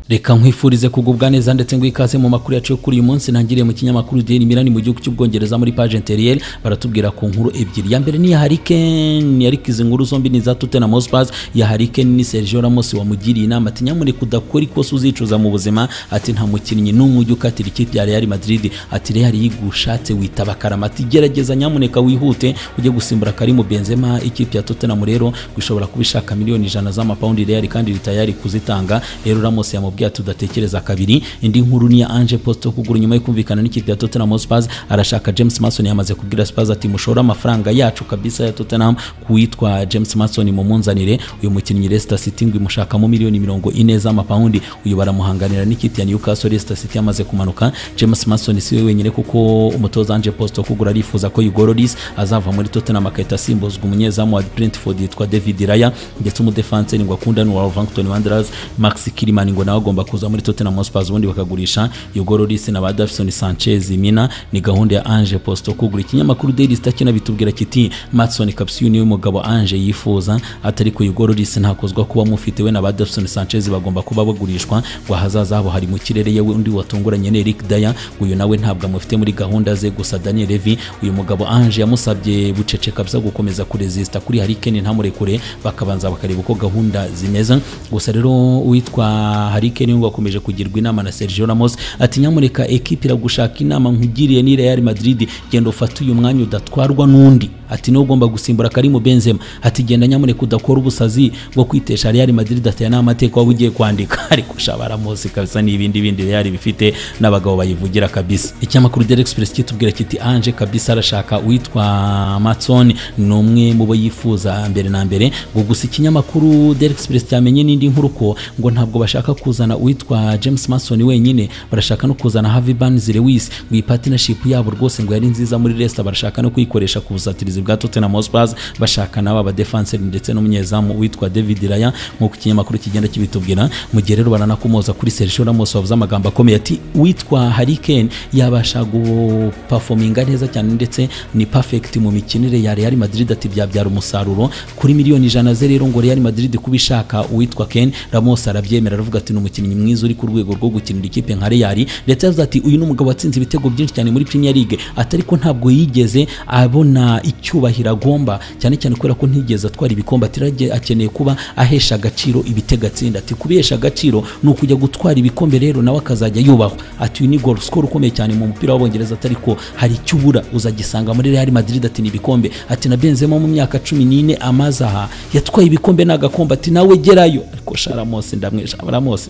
reka nkwifurize kugubwa neza ndetse ngo ikaze mu makuru yacu yo kuri uyu munsi ntangiriye mu kinyamakuru Daily Mirror mu gihugu cy'ubwongereza muri page intérieure baratubwira ku nkuru ebyiri ya mbere ni ya Hurricane ariko izi nkuru zombi ni za Tottenham Hotspur ya Hurricane ni Sergio Ramos wamugiriye inama ati nyamuneka udakora ikosa uzicuza mu buzima ati nta mukinnyi n'umwe ujya ukatira ikipe ya Real Madrid ati Real yigushatse witaba karama ati gerageza nyamuneka wihute ujye gusimbura Karim Benzema ikipe ya Tottenham rero gushobora kuba ishaka miliyoni ijana z'amapawundi Real kandi ritayari kuzitanga rero Ramos yamubwiye ati udatekereza kabiri indi nkuru ni ya Ange Postecoglou kugura nyuma yo kumvikana n'ikipe ya Tottenham Hotspur arashaka James Mason yamaze kubwira Spurs ati mushora amafaranga yacu kabisa ya Tottenham kuwitwa James Mason mumunzanire uyu mukinnyi Leicester City ngo imushakamo miliyoni mirongo ine z'amapawundi uyu baramuhanganira n'ikipe ya Newcastle Leicester City yamaze kumanuka James Mason si we wenyine kuko umutoza Ange Postecoglou arifuza ko Igororis azava muri Tottenham akahita asimbuzwa umunyezamu wa Brentford yitwa David Raya ndetse umudefanse ngo akunda ni Wolverhampton Wanderers Max Kilman ngo nawe agomba kuza muri Tottenham Hotspur ubundi bakagurisha Igororis na ba Davison Sanchez Mina ni gahunda ya Ange Postecoglou ikinyamakuru Daily Star kinabitubwira kiti Matson Capsiu niwe mugabo Ange yifuza atari ku Igororis ntakozwa kuba mufite we na ba Davison Sanchez bagomba kuba bagurishwa ngo ahazaza habo hari mu kirere yewe undi watunguranye ni Eric Dyer uyu nawe ntabwo amufite muri gahunda ze gusa Daniel Levy uyu mugabo Ange yamusabye bucece kabisa gukomeza kuresista kuri Hurricane ntamurekure bakabanza bakareba uko gahunda zimeze gusa rero uwitwa Hurricane ngo akomeje kugirwa inama na Sergio Ramos ati nyamureka ekipe iragushaka inama nkugiriye ni Real Madrid genda ufate uyu mwanya udatwarwa n'undi ati niwe ugomba gusimbura Karim Benzema ati genda nyamureka udakora ubusazi bwo kwitesha Real Madrid ataya n'amateka waba ugiye kwandika ariko ushaba Ramos kabisa n'ibindi bindi Real bifite n'abagabo bayivugira kabisa ikinyamakuru Daily Express kitubwira kiti Ange kabisa arashaka uwitwa Matson ni umwe mu bo yifuza mbere na mbere ngo gusa ikinyamakuru Daily Express cyamenye n'indi nkuru ko ngo ntabwo bashaka kuzana uwitwa James Mason wenyine barashaka no kuzana Harvey Barnes Lewis ngo iyi partnership yabo rwose ngo yari nziza muri Leicester barashaka no kuyikoresha ku busatirizi bwa Tottenham Hotspur bashaka n'aba badefenseur ndetse n'umunyezamu witwa David Raya nk'uko ikinyamakuru kigenda kibitubwira mu gihe rero baranakomoza kuri Sergio Ramos wavuze amagambo akomeye ati witwa Hurricane yabasha guperforminga neza cyane ndetse ni perfect mu mikinire ya Real Madrid ati byabyara umusaruro kuri miliyoni ijana ze rero ngo Real Madrid kuba ishaka uwitwa Ken Ramos arabyemera aravuga ati ni umukinnyi mwiza uri ku rwego rwo gukinira ikipe nka Real ndetse yavuze ati uyu ni umugabo watsinze ibitego byinshi cyane muri Premier League atari ko ntabwo yigeze abona icyubahiro agomba cyane cyane kubera ko ntigeze atwara ibikombe ati akeneye kuba ahesha agaciro ibitego atsinda ati kubihesha agaciro ni ukujya gutwara ibikombe rero nawe akazajya yubahwa ati uyu ni goal score ukomeye cyane mu mupira w'abongereza atari ko hari icyo ubura uzagisanga muri Real Madrid ati ni ibikombe ati na Benzema mu myaka cumi n'ine amaze aha yatwaye ibikombe n'agakombe ati nawe gerayo ariko Sharamose ndamwisha Ramos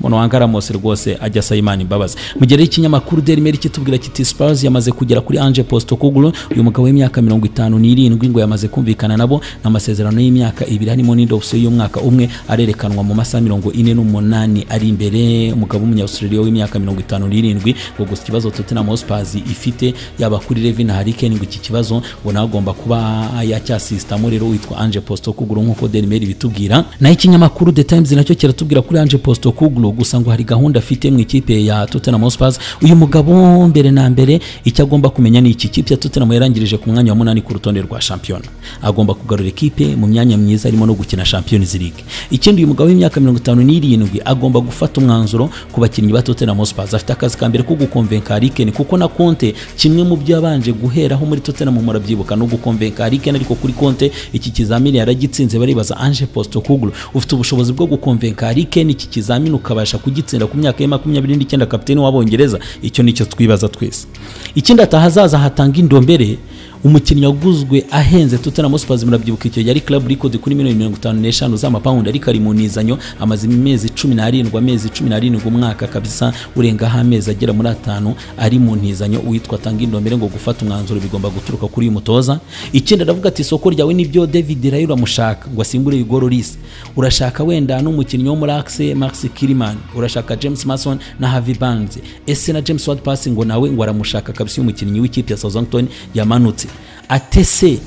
umuntu wanga Ramos rwose ajya asa Imana imbabazi mu gihe ikinyamakuru Daily Mail kitubwira kiti Spurs yamaze kugera kuri Ange Postecoglou uyu mugabo w'imyaka mirongo itanu n'irindwi ngo yamaze kumvikana nabo n'amasezerano y'imyaka ibiri harimo n'indi opsiyo y'umwaka umwe arerekanwa mu masaha mirongo ine n'umunani ari imbere umugabo w'umunyaustralia w'imyaka mirongo itanu n'irindwi ngo gusa ikibazo Tottenham Hotspur ifite yaba kuri Levin na Harry Kane ngo iki kibazo ngo nawe agomba kuba yacyasisitamo rero witwa Ange Postecoglou nk'uko Daily Mail bitubwira naho ikinyamakuru The Times nacyo kiratubwira kuri Ange Postecoglou gusa ngo hari gahunda afite mu ikipe ya Tottenham Hotspur uyu mugabo mbere na mbere icyo agomba kumenya ni iki kipe ya Tottenham yarangirije ku mwanya wa munani ku rutonde rwa shampiyona agomba kugarura ikipe mu myanya myiza arimo no gukina Champions League ikindi uyu mugabo w'imyaka mirongo itanu n'irindwi agomba gufata umwanzuro ku bakinnyi ba Tottenham Hotspur afite akazi ka mbere ko gukomvenka Harry Kane kuko na Conte kimwe mu byo yabanje guheraho muri Tottenham murabyibuka no gukomvenka Harry Kane ariko kuri Conte iki kizamini yaragitsinze baribaza Ange Postecoglou ufite ubushobozi bwo gukomvenka Harry Kane iki kizamini ukaba akabasha kugitsinda ku myaka ye makumyabiri n'icyenda kapiteni w'abongereza icyo nicyo twibaza twese ikindi atahazaza hatanga indombere umukinnyi waguzwe ahenze Tottenham Hotspur murabyibuka icyo yari club record kuri miliyoni mirongo itanu n'eshanu z'amapawundi ariko ari mu nizanyo amaze imezi cumi n'arindwi amezi cumi n'arindwi umwaka kabisa urengaho amezi agera muri atanu ari mu ntizanyo uwitwa atanga indombere ngo gufata umwanzuro bigomba guturuka kuri uyu mutoza ikindi aravuga ati isoko ryawe nibyo David Rayo uramushaka ngo asimbure Igor Lloris urashaka wenda n'umukinnyi wo muri Axe Max Kilman urashaka James Mason na Harvey Barnes ese na James Ward-Prowse ngo nawe ngo aramushaka kabisa uyu mukinnyi w'ikipe ya Southampton yamanutse atese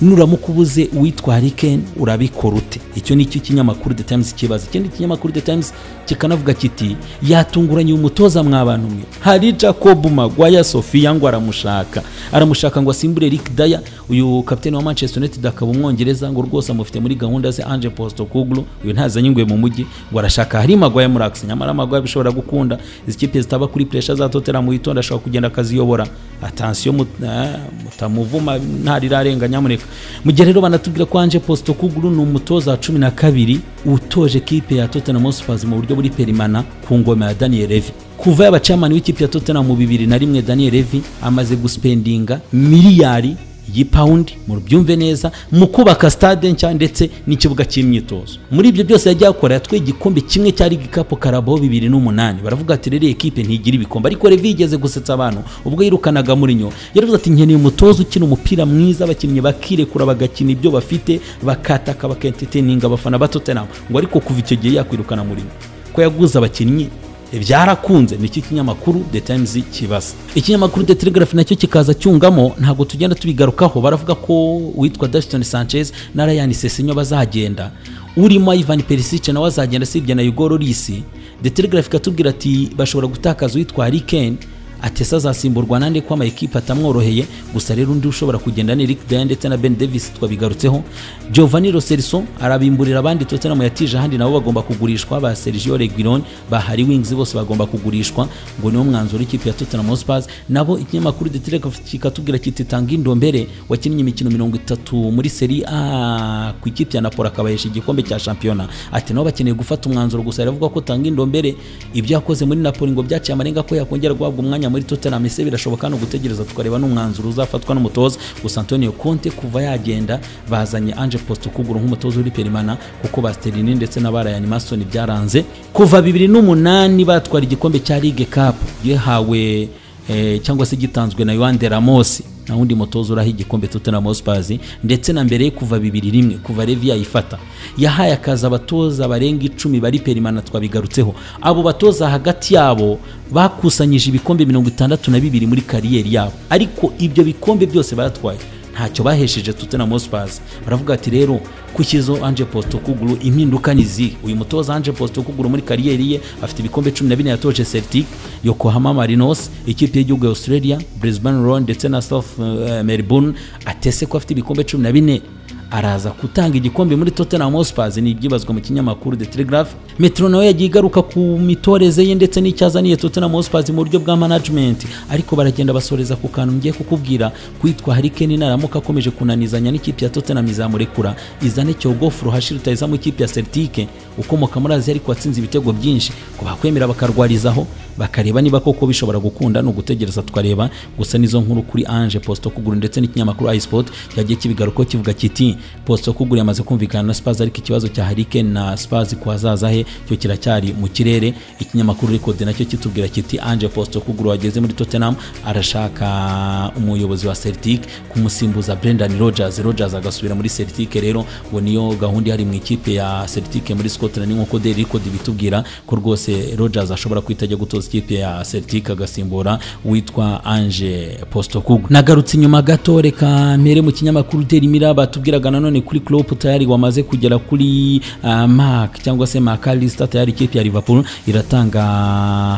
nuramuka ubuze uwitwa harikeni urabikora ute icyo ni cyo kinyamakuru the times kibaza ikindi kinyamakuru the times kikanavuga kiti yatunguranye umutoza mw'abantu mwe hari jacob magwaya sofiya ngo aramushaka aramushaka ngo asimbure rick daya uyu kapiteni wa manchester united akaba umwongereza ngo rwose amufite muri gahunda ze ange postokuglu uyu ntazanye ingwe mu mujyi ngo arashaka hari magwaya muri akisi nyamara magwaya bishobora gukunda izi kipe zitaba kuri puresha za totera mu witonda ashobora kugenda akaziyobora atansiyo mutamuvuma ntarirarenga nyamuneka mu gihe rero banatubwira ko ange postokuglu ni umutoza wa cumi na kabiri utoje kipe ya tottenham hotspurs mu buryo buri perimana ku ngoma ya daniel levi kuva yaba chairman w'ikipe ya tottenham mu bibiri na rimwe daniel levi amaze guspendinga miliyari y'ipawundi mubyumve neza mu kubaka stade nshya ndetse n'ikibuga cy'imyitozo muri ibyo byose yagiye akora yatwaye igikombe kimwe cya ligue cup karabo bibiri n'umunani baravuga ati rero ekipe ntigira ibikombe ariko revi yigeze gusetsa abantu ubwo yirukanaga murinyo yaravuze ati nkeneye umutoza ukina umupira mwiza abakinnyi bakirekura bagakina ibyo bafite bakataka bakenteteninga abafana ba tottenham ngo ariko kuva icyo gihe yakwirukana murinyo ko yaguze abakinnyi byarakunze nicyo kinyamakuru the times kibaza ikinyamakuru the telegraph nacyo kikaza cyungamo ntabwo tugenda tubigarukaho baravuga ko uwitwa Dashton Sanchez na Ryan Sesenyo bazagenda urimo Ivan Perisic nawe azagenda sibye na Hugo Lloris the telegraph ikatubwira ati bashobora gutakaza uwitwa Harry Kane atesa azasimburwa nande ko amayikipe atamworoheye gusa rero undi ushobora kugenda ni Rick Daya ndetse na Ben Davis twabigarutseho Giovanni Lo Celso arabimburira abandi Tottenham yatije ahandi nabo bagomba kugurishwa ba Sergio Reguilon ba Harry Wings bose bagomba kugurishwa ngo niwo mwanzuro w'ikipe ya Tottenham Hotspur nabo ikinyamakuru The Telegraph kikatubwira kiti tanga indombere wakinnye imikino mirongo itatu muri Serie A ku ikipe ya Napoli akabayesha igikombe cya shampiyona ati nabo bakeneye gufata umwanzuro gusa aravuga ko tanga indombere ibyo yakoze muri Napoli ngo byaciye amarenga ko yakongera guhabwa umwanya muri Tottenham ese birashoboka no gutegereza tukareba n'umwanzuro uzafatwa n'umutoza gusa Antonio Conte kuva yagenda bazanye Ange Postecoglou nk'umutoza uri perimana kuko Basterini ndetse na Ryan Mason byaranze kuva 2008 batwara igikombe cya League Cup gihawe eh, cyangwa se gitanzwe na Yohan de Ramos na undi mutoza uraho igikombe Tottenham Hotspur ndetse na mbere kuva 2001 kuva Levy yayifata yahaye akazi abatoza barenga icumi bari perimana twabigarutseho abo batoza hagati yabo bakusanyije ibikombe 62 muri kariyeri yabo ariko ibyo bikombe byose baratwaye ntacyo bahesheje Tottenham Hotspur baravuga ati rero kukizo Ange Postecoglou impinduka ni zihe uyu mutoza Ange Postecoglou muri kariyeri ye afite ibikombe 14 yatoje Celtic Yokohama Marinos ikipe y'igihugu ya Australia Brisbane Roar ndetse na South uh, Melbourne atese ko afite ibikombe 14 araza gutanga igikombe muri Tottenham Hotspur ni ibyibazwa mu kinyamakuru The Telegraph Metro nawe yagiye igaruka ku mitoreze ye ndetse n'icyazaniye Tottenham Hotspur mu buryo bwa management ariko baragenda basoreza ku kantu ngiye kukubwira kwitwa Harry Kane naramuka akomeje kunanizanya n'ikipe ya Tottenham izamurekura izane Cyogofu Ruhashira utayiza mu ikipe ya Celtic ukomoka muri Aziya ariko watsinze ibitego byinshi ko bakwemera bakarwarizaho bakareba niba koko bishobora gukunda ni ugutegereza tukareba gusa nizo nkuru kuri Ange Posto kuguru ndetse n'ikinyamakuru iSport cyagiye kibigaruko kivuga kiti Posto kuguru yamaze kumvikana na Spurs ariko ikibazo cya Harry Kane na Spurs ku hazaza he cyo kiracyari mu kirere ikinyamakuru record nacyo kitubwira kiti Ange Posto kuguru wageze muri Tottenham arashaka umuyobozi wa Celtic kumusimbuza Brendan Rodgers Rodgers agasubira muri Celtic rero ngo niyo gahunda ihari mu ikipe ya Celtic muri Scotland nk'uko Daily Record bitubwira ko rwose Rodgers ashobora kwita ajya gutoza ikipe ya Celtic agasimbura witwa Ange Postecoglou nagarutse inyuma gato reka mpere mu kinyamakuru Daily Mirror batubwiraga nanone kuri Klopp tayari wamaze kugera kuri uh, Mark cyangwa se McAllister tayari ikipe ya Liverpool iratanga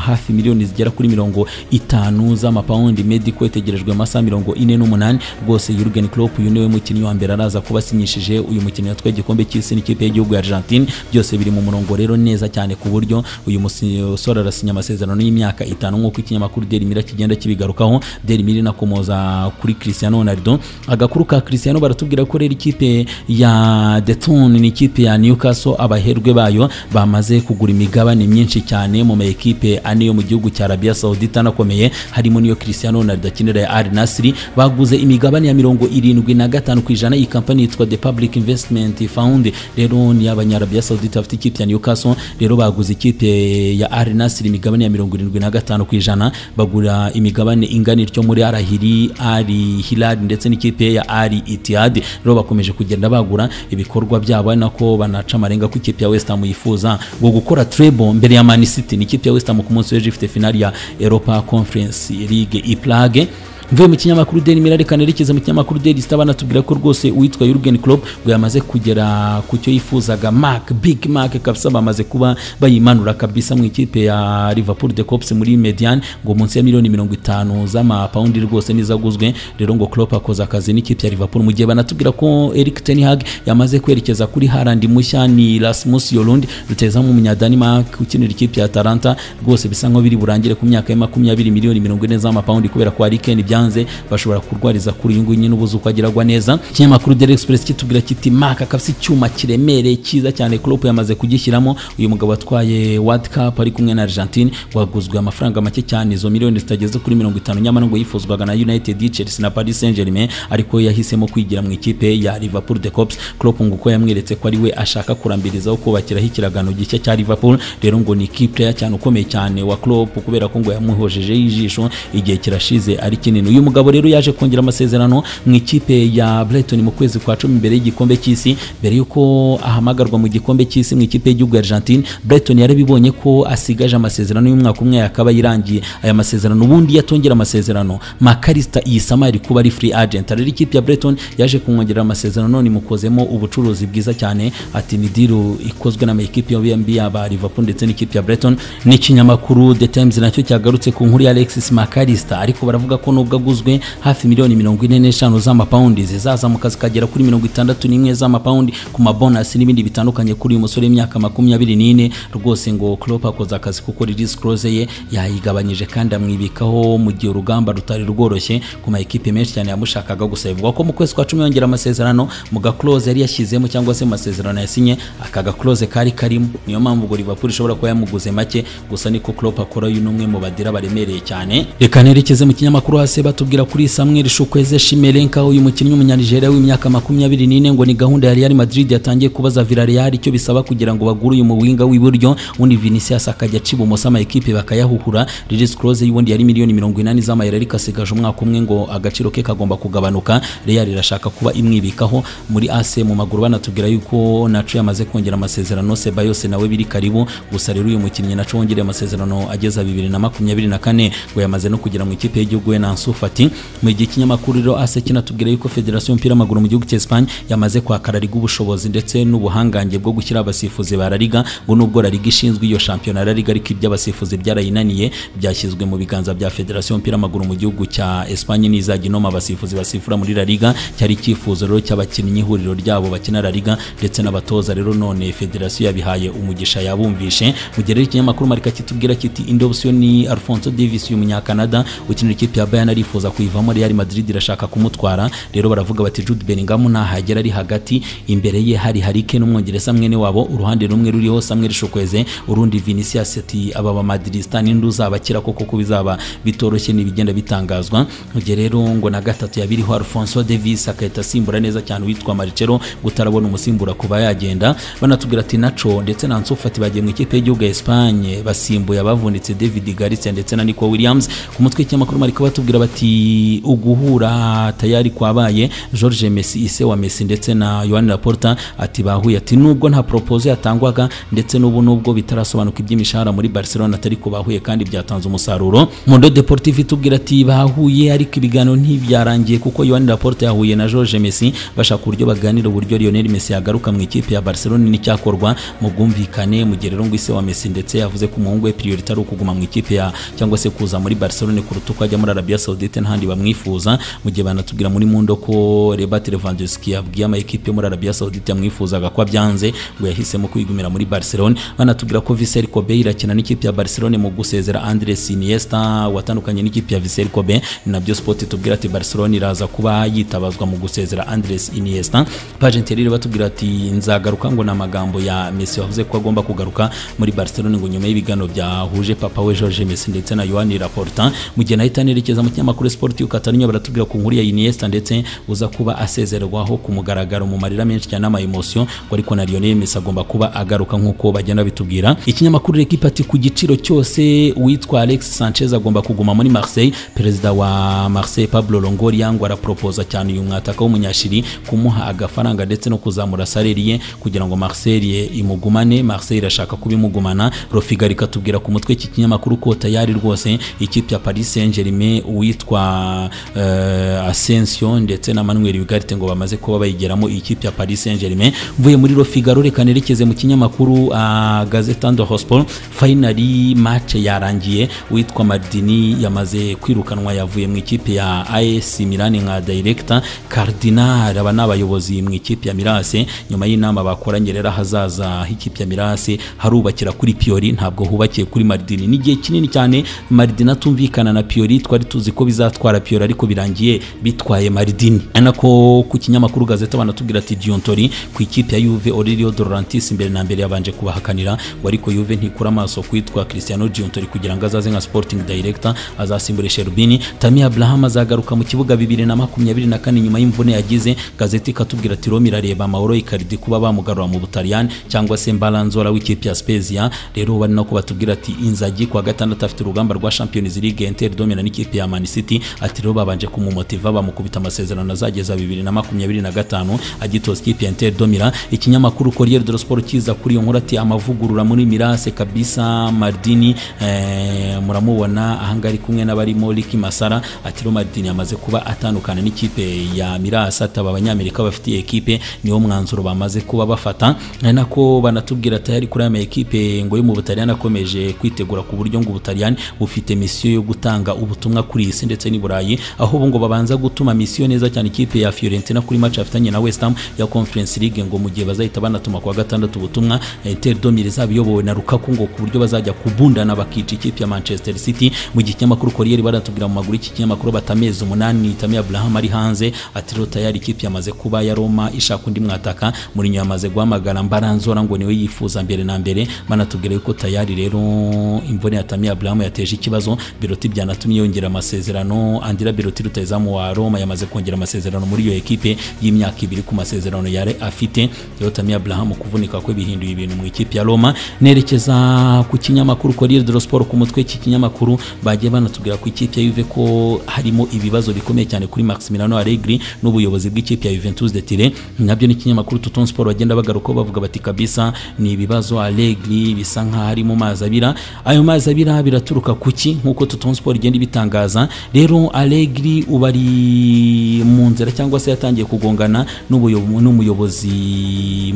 hafi miliyoni zigera kuri mirongo itanu z'amapawundi Medico itegerejwe amasaha mirongo ine n'umunani rwose Jurgen Klopp uyu niwe mukinnyi wa mbere araza kuba asinyishije uyu mukinnyi yatwaye igikombe cy'isi n'ikipe y'igihugu ya Argentine byose biri mu murongo rero neza cyane ku buryo uyu musore arasinya amasezerano y'imyaka itanu nk'uko ikinyamakuru Daily Mirror kigenda kibigarukaho Daily Mirror inakomoza kuri Cristiano Ronaldo agakuru ka Cristiano baratubwira ko rero ikipe ya Deton ni ikipe ya Newcastle abaherwe bayo bamaze kugura imigabane myinshi cyane mu maekipe ane yo mu gihugu cya Arabia Saudite anakomeye harimo niyo Cristiano Ronaldo akinira ya Al Nassr baguze imigabane ya mirongo irindwi na gatanu ku ijana iyi kampani yitwa The Public Investment Fund rero ni abanyarabia Saudite bafite ikipe ya Newcastle rero baguze ikipe ya Al Nassr imigabane ya mirongo mirongo irindwi na gatanu ku ijana bagura imigabane ingana ityo muri arahiri ari hilari ndetse n'ikipe ya ari itihadi rero bakomeje kugenda bagura ibikorwa byabo ari nako banaca amarenga ko ikipe ya wesitamu yifuza ngo gukora trebo mbere ya manisiti ni ikipe ya wesitamu ku munsi w'ejo ifite finali ya europa conference league iplage mvuye mu kinyamakuru Daily Mirror reka nerekeze mu kinyamakuru Daily Star banatubwira ko rwose uwitwa Jurgen Klopp ngo yamaze kugera ku cyo yifuzaga Mark Big Mark kabisa bamaze kuba bayimanura kabisa mu ikipe ya Liverpool de Cops muri Median ngo munsi ya miliyoni mirongo itanu z'amapawundi rwose nizaguzwe rero ngo Klopp akoze akazi n'ikipe ya Liverpool mu gihe banatubwira ko Erik ten Hag yamaze kwerekeza kuri Haaland mushya ni Rasmus Yolund rutazamu umunya Denmark ukinira ikipe ya Atalanta rwose bisa nkaho biri burangire ku myaka ya makumyabiri miliyoni mirongo ine z'amapawundi kubera ko Harry Kane byanze bashobora kurwariza kuri uyu nguyu nyine ubuze uko agiragwa neza ikinyamakuru Daily Express kitubwira kiti Mark akafise icyuma kiremereye cyiza cyane Klopp yamaze kugishyiramo uyu mugabo atwaye World Cup ari kumwe na Argentine waguzwe amafaranga make cyane izo miliyoni zitageze kuri mirongo itanu nyamara ngo yifuzwaga na United Chelsea na Paris Saint Germain ariko yahisemo kwigira mu ikipe ya Liverpool de Cops Klopp ngo uko yamweretse ko ari we ashaka kurambirizaho kubakiraho ikiragano gishya cya Liverpool rero ngo ni key player cyane ukomeye cyane wa Klopp kubera ko ngo yamuhojejeho ijisho igihe kirashize ari kinini uyu mugabo rero yaje kongera amasezerano mu ikipe ya Brighton mu kwezi kwa cumi mbere y'igikombe cy'isi mbere y'uko ahamagarwa mu gikombe cy'isi mu ikipe y'igihugu ya Argentine Brighton yarabibonye ko asigaje amasezerano y'umwaka umwe akaba yarangiye aya masezerano ubundi yatongera amasezerano Makarista Iyisama ari kuba ari free agent rero ikipe ya Brighton yaje kumwongerera amasezerano none mukozemo ubucuruzi bwiza cyane ati ni deal ikozwe na ekipe yombi yaba Liverpool ndetse n'ikipe ya Brighton n'ikinyamakuru The Times nacyo cyagarutse ku nkuru ya Alexis Makarista ariko baravuga ko nubwo aguzwe hafi miliyoni mirongo ine n'eshanu z'amapawundi zizazamuka zikagera kuri mirongo itandatu n'imwe z'amapawundi ku mabonasi n'ibindi bitandukanye kuri uyu musore w'imyaka makumyabiri n'ine rwose ngo Klopp akoze akazi kuko release clause ye yayigabanyije kandi amwibikaho mu gihe urugamba rutari rworoshye ku ma ekipe menshi cyane yamushakaga gusa bivugwa ko mu kwezi kwa cumi yongera amasezerano mu ga clause yari yashyizemo cyangwa se mu masezerano yasinye aka ga clause kari karimo niyo mpamvu ngo Liverpool ishobora kuba yamuguze make gusa niko Klopp akora uyu n'umwe mu badira baremereye cyane reka nerekeze mu kinyamakuru hasi batubwira kuri Samuel Shukweze Shimelenka uyu mukinnyi w'umunyanigeriya w'imyaka makumyabiri n'ine ngo ni gahunda ya Real Madrid yatangiye kubaza Villarreal icyo bisaba kugira ngo bagure uyu muwinga w'iburyo undi Vinicius akajya aciba umusa ama ekipe bakayahuhura release clause y'ubundi yari miliyoni mirongo inani z'amayero ariko asigaje umwaka umwe ngo agaciro ke kagomba kugabanuka Real irashaka kuba imwibikaho muri AC mu maguru banatubwira yuko naco yamaze kongera amasezerano Ceballos nawe biri karibu gusa rero uyu mukinnyi naco wongereye amasezerano ageza bibiri na makumyabiri na kane ngo yamaze no kugira mu ikipe y'igihugu we na Ansu Fati mu gihe ikinyamakuru rero AS kinatubwira yuko Federasiyo y'umupira w'amaguru mu gihugu cya Espagne yamaze kwakarariga ubushobozi ndetse n'ubuhangange bwo gushyira abasifuzi ba La Liga ngo nubwo La Liga ishinzwe iyo shampiyona La Liga ariko iby'abasifuzi byarayinaniye byashyizwe mu biganza bya Federasiyo y'umupira w'amaguru mu gihugu cya Espagne n'izajya inoma abasifuzi basifura muri La Liga cyari icyifuzo rero cy'abakinnyi ihuriro ryabo bakina La Liga ndetse n'abatoza rero none Federasiyo yabihaye umugisha yabumvishe mu gihe rero ikinyamakuru Marika kitubwira kiti indi option ni Alfonso Davies uyu munyakanada ukinira ikipe ya Bayern arifuza kuyivamo Real Madrid irashaka kumutwara rero baravuga bati Jude Bellingham nahagera ari hagati imbere ye hari Harry Kane umwongereza mwene wabo uruhande rumwe ruriho Samuel Chukwueze urundi Vinicius ati aba ba Madridista ninde uzabakira koko ko bizaba bitoroshye n'ibigenda bitangazwa gihe rero ngo na gatatu yabiriho Alfonso Davies akahita asimbura neza cyane witwa Marcelo gutarabona umusimbura kuba yagenda banatubwira ati Nacho ndetse na Ansu Fati bagiye mu ikipe y'igihugu ya Espagne basimbuye abavunitse David Garcia ndetse na Nico Williams ku mutwe w'ikinyamakuru Mariko batubwira bati uguhura tayari kwabaye George Messi ise wa Messi ndetse na Yohani Laporta ati bahuye ati nubwo nta proposal yatangwaga ndetse n'ubu nubwo bitarasobanuka iby'imishahara muri Barcelona atari ko bahuye kandi byatanze umusaruro Mundo Deportivo itubwira ati bahuye ariko ibiganiro ntibyarangiye kuko Yohani Laporta yahuye na George Messi bashaka uburyo baganira uburyo Lionel Messi yagaruka mu ikipe ya Barcelona n'icyakorwa mu bwumvikane mu gihe rero ngo ise wa Messi ndetse yavuze ko umuhungu we priority ari ukuguma mu ikipe ya cyangwa se kuza muri Barcelona kuruta uko ajya muri Arabia Saudite n'ahandi bamwifuza mu gihe banatubwira muri Mundo ko Robert Lewandowski yabwiye ama ekipe muri Arabia Saudite yamwifuzaga ko byanze ngo yahisemo kwigumira muri Barcelona banatubwira ko Vincent Kobe irakina n'ikipe ya Barcelona mu gusezera Andres Iniesta watandukanye n'ikipe ya Vincent Kobe ni nabyo Sport itubwira ati Barcelona iraza kuba yitabazwa mu gusezera Andres Iniesta Pagent rero batubwira ati nzagaruka ngo namagambo ya Messi wavuze ko agomba kugaruka muri Barcelona ngo nyuma y'ibiganiro byahuje papa we George Messi ndetse na Yohani Laporta mu gihe nahita nerekeza mu kinyamakuru Sport y'Ukatarunyo baratubwira ku nkuru ya Iniesta ndetse uza kuba asezerwaho ku mugaragaro mu marira menshi cyane ama emotion ngo ariko na Lionel Messi agomba kuba agaruka nk'uko bagenda bitubwira ikinyamakuru L'Equipe ati ku giciro cyose uwitwa Alex Sanchez agomba kuguma muri Marseille perezida wa Marseille Pablo Longoria ngo araproposa cyane uyu mwataka w'umunyashiri kumuha agafaranga ndetse no kuzamura salary ye kugira ngo Marseille imugumane Marseille irashaka kubimugumana Rofiga rikatubwira ku mutwe iki kinyamakuru ko tayari rwose ikipe ya Paris Saint-Germain witwa uh, Asensio ndetse na Manuel Ugarte ngo bamaze kuba bayigeramo ikipe ya Paris Saint-Germain mvuye muri Le Figaro reka nerekeze mu kinyamakuru uh, Gazeta do Hospital finally match yarangiye witwa Maldini yamaze kwirukanwa yavuye mu ikipe ya AS Milan nka director Cardinal aba n'abayobozi mu ikipe ya Mirase nyuma y'inama bakoranye rero hazaza h'ikipe ya Mirase harubakira kuri Piori ntabwo hubakiye kuri Maldini ni igihe kinini cyane Maldini atumvikana na Piori twari tuzi ko bizatwara Piori ariko birangiye bitwaye Maldini anako ku kinyamakuru gazeta banatubwira ati Diontori ku ikipe ya Juve Aurelio De Laurentiis imbere na mbere yabanje kubahakanira ngo ariko Juve ntikura amaso kwitwa Cristiano Diontori kugira ngo azaze nka Sporting Director azasimbure Cherubini Tammy Abraham azagaruka mu kibuga bibiri na makumyabiri na kane nyuma y'imvune yagize gazeti ikatubwira ati Roma irareba Mauro Icardi kuba bamugarura mu Butaliyani cyangwa se Mbalanzora w'ikipe ya Spezia rero bari nako batubwira ati Inzagi kwa gatandatu afite urugamba rwa Champions League Inter domina n'ikipe ya Man City ati rero babanje kumumotiva bamukubita amasezerano azageza bibiri na makumyabiri na gatanu agitoza ikipe ya Inter domina ikinyamakuru Corriere dello Sport kiza kuri iyo nkuru ati amavugurura muri Mirase kabisa Maldini eh, muramubona ahanga ari kumwe n'abarimo Ricky Masara ati rero Maldini amaze kuba atandukana n'ikipe ya Mirase ataba abanyamerika bafitiye ekipe niwo mwanzuro bamaze kuba bafata ari nako banatubwira ati ari kuri ama ekipe ngo yo mu Butaliyani akomeje kwitegura ku buryo ngo Ubutaliyani bufite misiyo yo gutanga ubutumwa kuri isi ndetse n'i Burayi aho ubu ngo babanza gutuma misiyo neza cyane ikipe ya Fiorentina kuri match afitanye na West Ham ya Conference League ngo mu gihe bazahita banatuma kuwa gatandatu ubutumwa Inter Domire izaba iyobowe na Lukaku ngo ku buryo bazajya kubundana bakica ikipe ya Manchester City mu gihe ikinyamakuru Corriere baratubwira mu maguru iki kinyamakuru batamezi umunani Tammy Abraham ari hanze ati rero tayari ikipe yamaze kuba ya Roma ishaka undi mwataka muri nyuma yamaze guhamagara Mbaranzora ngo niwe yifuza mbere na mbere banatubwira yuko tayari rero imvune ya Tammy Abraham yateje ikibazo Biroti byanatumye yongera amasezerano Andira Biroti rutayizamu wa Roma yamaze kongera amasezerano muri iyo ekipe y'imyaka ibiri ku masezerano yari afite rero Tammy Abraham kuvunika kwe bihinduye ibintu mu ikipe ya Roma nerekeza ku kinyamakuru Corriere dello Sport ku mutwe iki kinyamakuru bagiye banatubwira ku ikipe ya Juve ko harimo ibibazo bikomeye cyane kuri Maximiliano Allegri n'ubuyobozi bw'ikipe ya Juventus de Turin nabyo ni ikinyamakuru Tutton Sport bagenda bagarukaho bavuga bati kabisa ni ibibazo Allegri bisa nk'aho ari mu mazi abira ayo mazi abira biraturuka ku ki nk'uko Tutton Sport igenda ibitangaza rero Allegri ubu ari mu nzira cyangwa se yatangiye kugongana n'ubuyobo- n'umuyobozi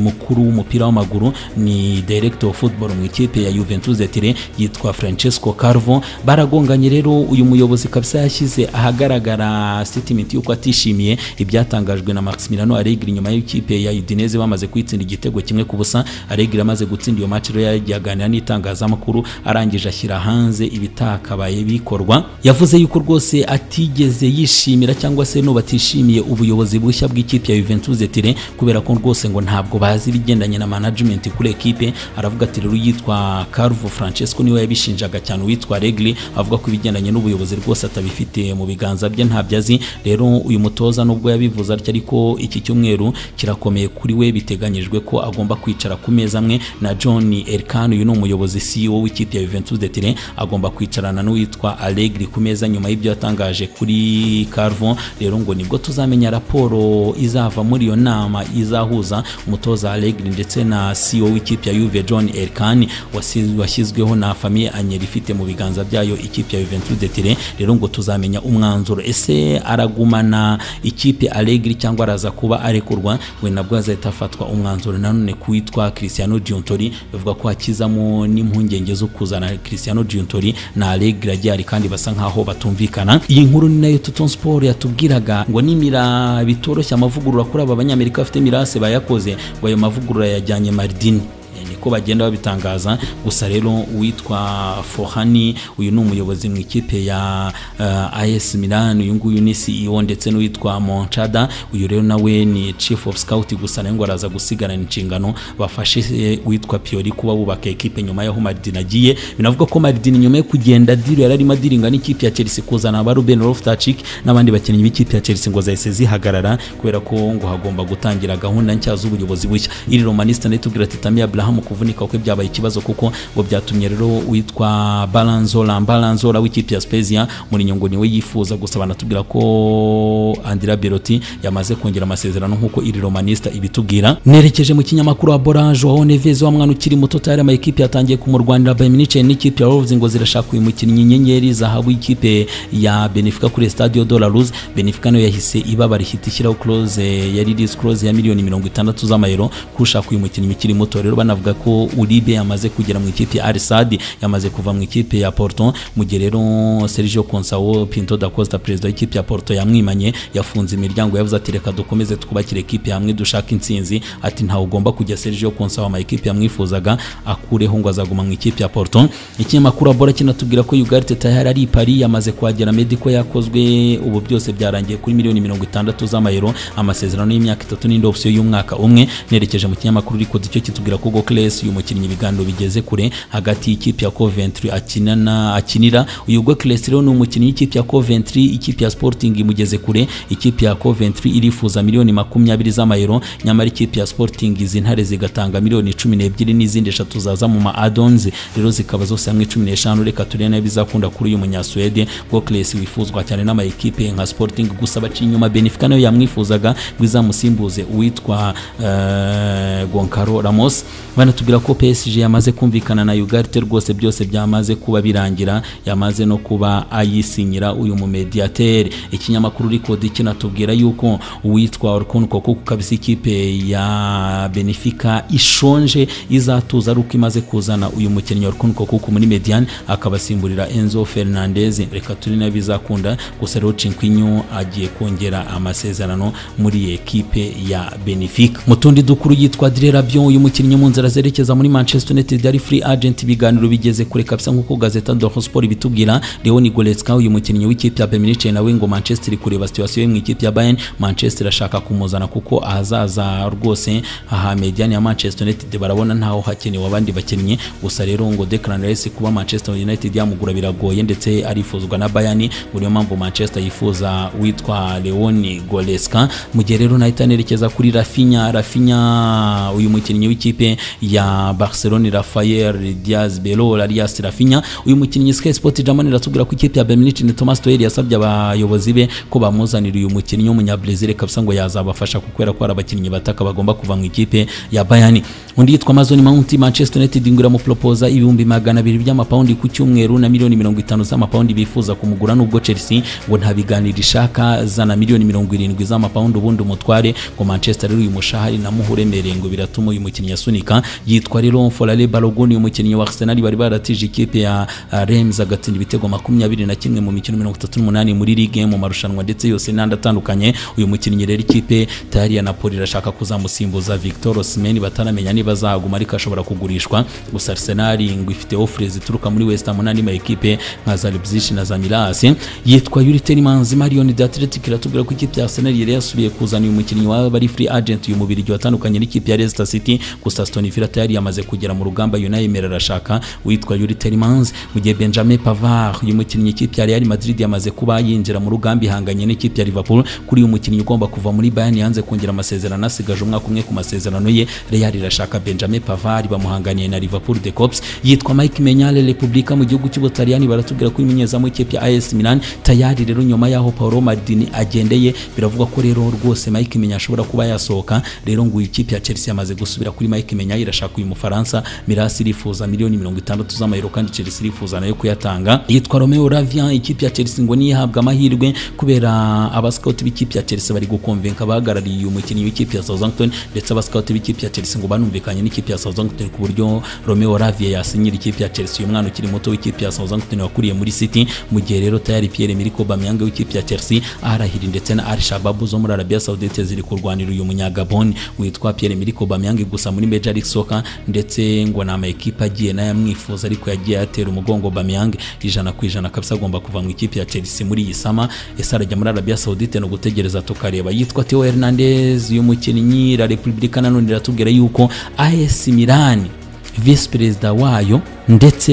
mukuru w'umupira w'amaguru ni director of football mu ikipe ya Juventus de Turin yitwa Francesco Carvo baragonganye rero uyu muyobozi kabisa yashyize ahagaragara statement y'uko atishimiye ibyatangajwe na Maximiliano Allegri nyuma y'ikipe ya Udinese bamaze kwitsinda igitego kimwe ku busa Allegri amaze gutsinda iyo match rero yaganira n'itangazamakuru arangije ashyira hanze ibitakabaye bikorwa yavuze yuko rwose atigeze yishimira cyangwa se no batishimiye ubuyobozi bushya bw'ikipe ya Juventus de Turin kubera ko rwose ngo ntabwo bazi ibigendanye na management kuri ekipe aravuga ati rero yitwa Carvo Francesco niwe yabishinjaga cyane witwa Regli avuga ko ibigendanye n'ubuyobozi rwose atabifite mu biganza bye ntabyo azi rero uyu mutoza nubwo yabivuze atya ariko iki cyumweru kirakomeye kuri we biteganyijwe ko agomba kwicara ku meza amwe na John Elkan uyu ni umuyobozi CEO w'ikipe ya Juventus de Turin agomba kwicarana n'uwitwa Allegri ku meza nyuma y'ibyo yatangaje kuri Carvo rero ngo nibwo tuzamenya raporo izava muri iyo nama izahuza umutoza Allegri ndetse na CEO w'ikipe ya Juve John Elkan wasi- washyizweho na famille Agnelli ifite mu biganza byayo ikipe ya Juventus de Turin rero ngo tuzamenya umwanzuro ese aragumana ikipe Allegri cyangwa araza kuba arekurwa we nabwo azahita afatwa umwanzuro nanone ku witwa Cristiano Giuntori bavuga ko hakizamo n'impungenge zo kuzana Cristiano Giuntori na Allegri agihari kandi basa nkaho batumvikana iyi nkuru ni nayo Tuton Sport yatubwiraga ngo nimira bitoroshye amavugurura kuri aba banyamerika bafite mirase bayakoze ngo ayo mavugurura yajyanye Maldini niko bagenda babitangaza gusa rero uwitwa Fohani uyu ni umuyobozi mu ikipe ya uh, AS Milan uyu nguyu ni CEO ndetse n'uwitwa Monchada uyu rero nawe ni chief of scout gusa nawe ngo araza gusigarana inshingano bafashe eh, uwitwa Pioli kuba bubaka ekipe nyuma y'aho Maldini agiye binavuga ko Maldini nyuma yo kugenda diri yari arimo adiringa n'ikipe ya Chelsea kuzana ba Ruben Loftus-Cheek n'abandi bakinnyi b'ikipe ya Chelsea ngo zahise zihagarara kubera ko ngo hagomba gutangira gahunda nshya z'ubuyobozi bushya iri Romanista nayo itubwira ati Tammy Abraham ku kuvunika kwe byabaye ikibazo kuko ngo byatumye rero witwa baranzora baranzora w'ikipe ya spezia Mourinho ngo niwe yifuza gusa banatubwira ko andira beroti yamaze kongera amasezerano nk'uko iri romanista ibitubwira nerekeje mu kinyamakuru wa borage waho neves wa mwana ukiri muto tayari ama ekipe yatangiye kumurwanira bayern munich n'ikipe ya wolves ngo zirashaka uyu mukinnyi inyenyeri zahabu y'ikipe ya benefica kuri stadio de la luz benefica nayo yahise ibabara ihita ishyiraho close ya release close ya miliyoni mirongo itandatu z'amayero kushaka uyu mukinnyi ukiri muto rero banavuga ko uribe yamaze kugera mu ikipe ya arisadi yamaze kuva mu ikipe ya porto mu gihe rero sergio consao pinto da costa perezida w'ikipe ya porto yamwimanye yafunze imiryango yavuze ati reka dukomeze twubakire ekipe hamwe dushaka intsinzi ati ntawe ugomba kujya sergio consao ama ekipe yamwifuzaga akureho ngo azaguma mu ikipe ya porto ikinyamakuru abora kinatubwira ko yugarite tayari ari i paris yamaze kuhagera meddy ko yakozwe ubu byose byarangiye kuri miliyoni mirongo itandatu z'amayero amasezerano y'imyaka itatu n'indi opsiyo y'umwaka umwe nerekeje mu kinyamakuru ariko icyo kitubwira ko gokles uyu mukinnyi ibiganiro bigeze kure hagati y'ikipe ya coventry akinana akinira uyu gokles rero ni umukinnyi w'ikipe ya coventry ikipe ya sporting imugeze kure ikipe ya coventry irifuza miliyoni makumyabiri z'amayero nyamara ikipe ya sporting izi ntare zigatanga miliyoni cumi n'ebyiri n'izindi eshatu zaza mu ma adons rero zikaba zose hamwe cumi n'eshanu reka turebe nayo bizakunda kuri uyu munyasuwede gokles wifuzwa cyane n'ama ekipe nka sporting gusa baciye inyuma benefica nayo yamwifuzaga ngo izamusimbuze uwitwa eh, gonkaro ramos banatubwira ko psg yamaze kumvikana na ugarte rwose byose byamaze kuba birangira yamaze no kuba ayisinyira uyu mumediateri ikinyamakuru rikodi kinatubwira yuko uwitwa orkon koko kabisa ikipe ya benefica ishonje izatuza ari uko imaze kuzana uyu mukinnyi orkon koko muri median akabasimburira enzo fernandez reka turi nayo bizakunda gusa rero cinquinho agiye kongera amasezerano muri ekipe ya benefica mu tundi dukuru yitwa direrabion uyu mukinnyi mu nzira zerekeza muri manchester united ari free agent ibiganiro bigeze kure kabisa nk'uko gazeta doho sport ibitubwira leoni goretzka uyu mukinnyi w'ikipe ya beminice nawe ngo manchester iri kureba situwasiyo yo mu ikipe ya bayern manchester ashaka kumuzana kuko ahazaza rwose aha mediani ya manchester united barabona ntaho hakenewe abandi bakinnyi gusa rero ngo declan rice kuba manchester united yamugura biragoye ndetse arifuzwa na bayern ngo niyo mpamvu manchester yifuza witwa leoni goretzka mu gihe rero nahita nerekeza kuri rafinya rafinya uyu mukinnyi w'ikipe ya barcelone rafael diaz belo arias rafinya uyu mukinnyi sky sport german iratubwira ko ikipe ya bayern munich ni thomas tuel yasabye abayobozi be ko bamuzanira uyu mukinnyi w'umunyabrazil kabisa ngo yazabafasha kubera ko hari abakinnyi bataka bagomba kuva mu ikipe ya bayern undi yitwa amazon mount manchester united ngo iramupropoza ibihumbi magana abiri by'amapawundi ku cyumweru na miliyoni mirongo itanu z'amapawundi bifuza kumugura n'ubwo chelsea ngo nta biganiro ishaka zana miliyoni mirongo irindwi z'amapawundi ubundi umutware ngo manchester rero uyu mushahari namuha uremereye ngo biratuma uyu mukinnyi asunika yitwa rero forale balogun uyu mukinnyi wa arsenal bari baratije ikipe ya uh, rems agatsinda ibitego makumyabiri na kimwe mu mikino mirongo itatu n'umunani muri ligue mu marushanwa ndetse yose n'andi atandukanye uyu mukinnyi rero ikipe tayari ya napoli irashaka kuzamusimbuza victor osimhen bataramenya niba azaguma ariko ashobora kugurishwa gusa arsenal ngo ifite offre zituruka muri west ham n'andi ma ekipe nka za leipzig na za miras yitwa yuri terimans marion de athletic iratubwira ko ikipe ya arsenal yari yasubiye kuzana uyu mukinnyi waba ari free agent uyu mubiri watandukanye n'ikipe ya leicester city gusa aston villa tayari yamaze kugera mu rugamba yunayimera arashaka witwa yuri terimans mu gihe benjamin pavard uyu mukinnyi ikipe ya real madrid yamaze kuba yinjira mu rugamba ihanganye n'ikipe ya liverpool kuri uyu mukinnyi ugomba kuva muri bayern yanze kongera amasezerano asigaje umwaka umwe ku masezerano ye real irashaka benjamin pavard bamuhanganiye na liverpool the cops yitwa mike menyale republika mu gihugu cy'ubutaliyani baratubwira ko imenyezamu ikipe ya as milan tayari rero nyuma y'aho paolo maldini agendeye biravugwa ko rero rwose mike menya ashobora kuba yasohoka rero ngo uyu ikipe ya chelsea yamaze gusubira kuri mike menya irashaka uyu mufaransa mirasi irifuza miliyoni mirongo itandatu z'amayero kandi chelsea irifuza nayo kuyatanga yitwa romeo ravia ikipe ya chelsea ngo niyo ihabwa amahirwe kubera abasikauti b'ikipe ya chelsea bari gukomvenka abahagarariye uyu mukinnyi w'ikipe ya southampton ndetse abasikauti b'ikipe ya chelsea ngo banumvikanye n'ikipe ya southampton ku buryo romeo ravia yasinyira ikipe ya chelsea uyu mwana ukiri muto w'ikipe ya southampton wakuriye muri city mu gihe rero tayari pierre miriko bamyanga w'ikipe ya chelsea arahiri ndetse na al shababu zo muri arabia saudite ziri kurwanira uyu munyagabon witwa pierre miriko bamyange gusa muri major league soccer ndetse ngo ni amakipe agiye nayo amwifuza ariko yagiye atera umugongo Bamiyang ijana ku ijana kabisa agomba kuva mu ikipe ya Chelsea muri iyi sama ese arajya muri Arabia Saudite no gutegereza tukareba yitwa Theo Hernandez uyu mukinnyi La Repubblica nanone iratubwira yuko AS Milan vice perezida wayo ndetse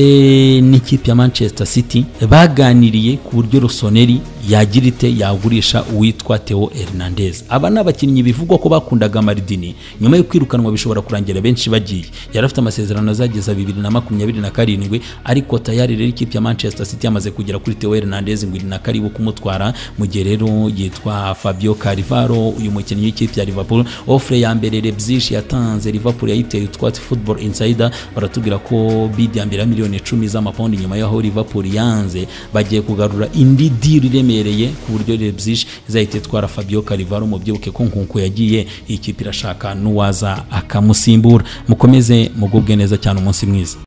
n'ikipe ya manchester city baganiriye ku buryo rusoneri yagira ite yagurisha uwitwa theo hernandez aba ni abakinnyi bivugwa ko bakundaga maridini nyuma yo kwirukanwa bishobora kurangira benshi bagiye yari afite amasezerano azageza bibiri na makumyabiri na karindwi ariko tayari rero ikipe ya manchester city yamaze kugera kuri theo hernandez ngo iri na karibu kumutwara mu gihe rero yitwa fabio carivaro uyu mukinnyi w'ikipe ya liverpool ofure ya mbere lebzish yatanze liverpool yayiteye utwatsi football insider baratubwira ko bid ya mbere ya miliyoni icumi z'amapawundi nyuma y'aho liverpool yanze bagiye kugarura indi diri iremereye ku buryo lebzish izahita itwara fabio carivaro mubyibuke ko nkunku yagiye iyi kipe irashaka n'uwaza akamusimbura mukomeze mugubwe neza cyane umunsi mwiza